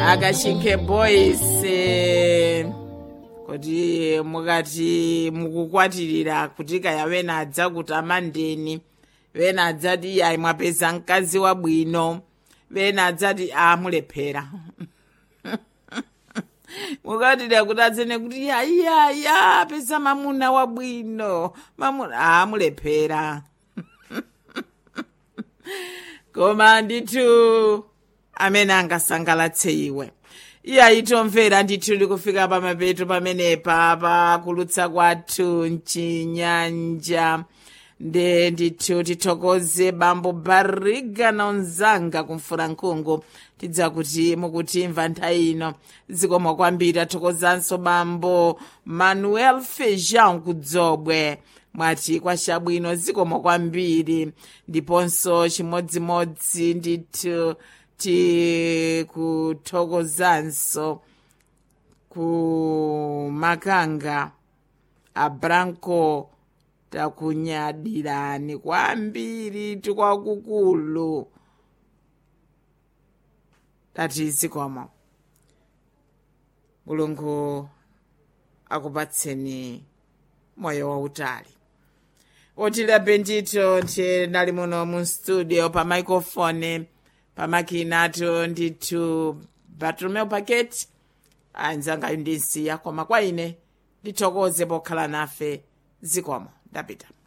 akashinke boys eh, kuti mukati mukukwatirira kuti kaya wena adza kuti amandeni wena adzati yayi mwapeza mkazi wabwino wena adzati amulephera mukatira kuti adzene kuti yayaya peza mamuna wabwino mamuna amulephera koma ndithu amene angasangalatse iwe iyayi tomvera ndithu likufika pamapeto pamenepa pakulutsa kwathu mchinyanja nde ndithu tithokoze bambo bariga na unzanga kumfura nkhungu tidza kuti mukutimva nthawi ino zikomo kwambiri tathokozanso bambo manuel fejan kudzobwe mwati kwachabwino zikomo kwambiri ndiponso chimodzimodzi ndithu tikuthokozanso ku makanga abranco takunyadirani kwambiri tikwakukulu tati zikomo mulungu akupatseni moyo wautali otilabe ndithu nali muno mu studio pa microphone pamakinato ndithu bartolomeo paket anzanga ndinsiya koma kwa ine ndithokoze pokhala nafe zikomo ndapita